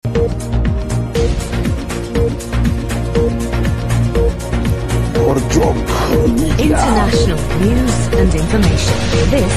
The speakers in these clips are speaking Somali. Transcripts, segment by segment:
International news and information. This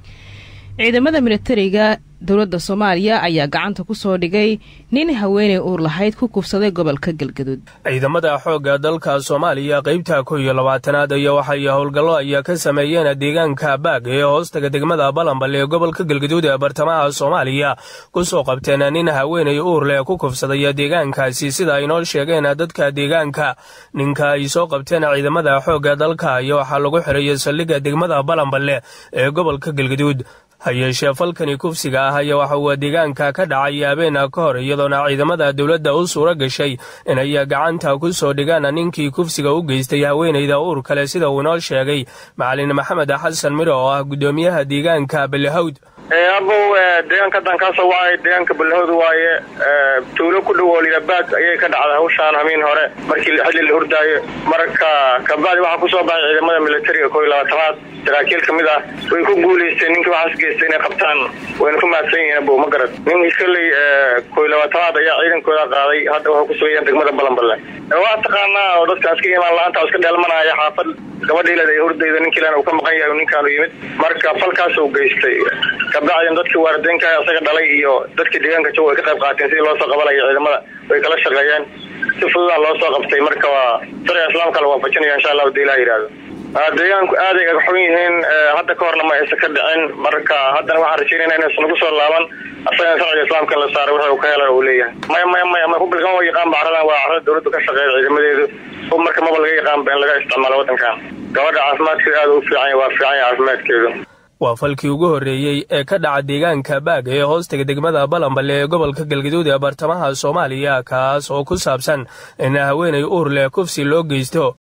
ciidamada militariga dowladda soomaaliya ayaa gacanta ku soo dhigay nin haweenay uur lahayd ku kufsaday gobolka galgaduud ciidamada xoogga dalka soomaaliya qaybta kow iyo labaatanaad ayaa waxay howlgallo ayaa ka sameeyeen deegaanka baag ee hoostaga degmada balambal ee gobolka galgaduud ee bartamaha soomaaliya ku soo qabteen nin haweenay uur leh ku kufsaday deegaankaasi sida ay noo sheegeen dadka deegaanka ninka ay soo qabteen ciidamada xoogga dalka ayaa waxaa lagu xirayay saldhigga degmada balambale ee gobolka galgaduud hayeeshee falkani kufsiga ah ayaa waxa uu deegaanka ka dhacay habeena ka hor iyadoona ciidamada dowladda u suura gashay inay gacanta ku soo dhigaan ninkii kufsiga u geystay haweenayda uur kale sida uu inoo sheegay macalin maxamed xasan miro oo ah guddoomiyaha deegaanka balahawd abow deegaanka haddaan kaasoo wacay deegaanka balahawd waaye tuulo ku dhow oo lidabaag ayay ka dhacday hawshaan hamiin hore markii xilli la hurdaayo marka kabacdi waxaa kusoo baxay ciidamada militariga koo iyo labaatanaad saraakiil ka mid ah way ku guulaysteen ninkii waxaas geystay inay qabtaan wayna ku mahadsan yihiin abow ma garad ninkii shalay koo iyo labaatanaad ayaa ciidankooda qaaday hadda waxay ku sugayaan degmada balanballe waa taqaanaa oo dadka iska imaan la-aanta iska dheelmanaya xaafad gabadhiilad ay hurdayda ninkiilana uu ka maqan yahay ninkaanu yimid marka falkaas uu geystay kabacdin dadkii waarideynka isaga dhalay iyo dadkii deegaanka joog way ka qayb qaateen sidii loo soo qabanayo ciidamada way kala shaqeeyeen si fududaa loo soo qabtay marka waa sharciga islaamka la waafajinaya insha allahu hadii ilaha yidhaahdo deegaanku aaday agaxun yihiin hadda ka horna ma aysan ka dhicin marka haddana waxaan rajaynayna inaysan nagu soo laaban asagana sharciga islaamka la saaray wuxuu ka hela uu leeyahay maya maya maya ma kubilkan waa yaqaan bacradan waa carada dowladdu ka shaqeeya ciidamadeedu marka maba laga yaqaanba in laga isticmaalo waddankan gabadha caafimaadkeedu aada u fiican waa fiican yahay caafimaadkeedu waa falkii ugu horreeyey ee ka dhaca deegaanka baag ee hoostaga degmada balambale ee gobolka galgaduud ee bartamaha soomaaliya kaas oo ku saabsan in haweenay uur leh kufsi loo geysto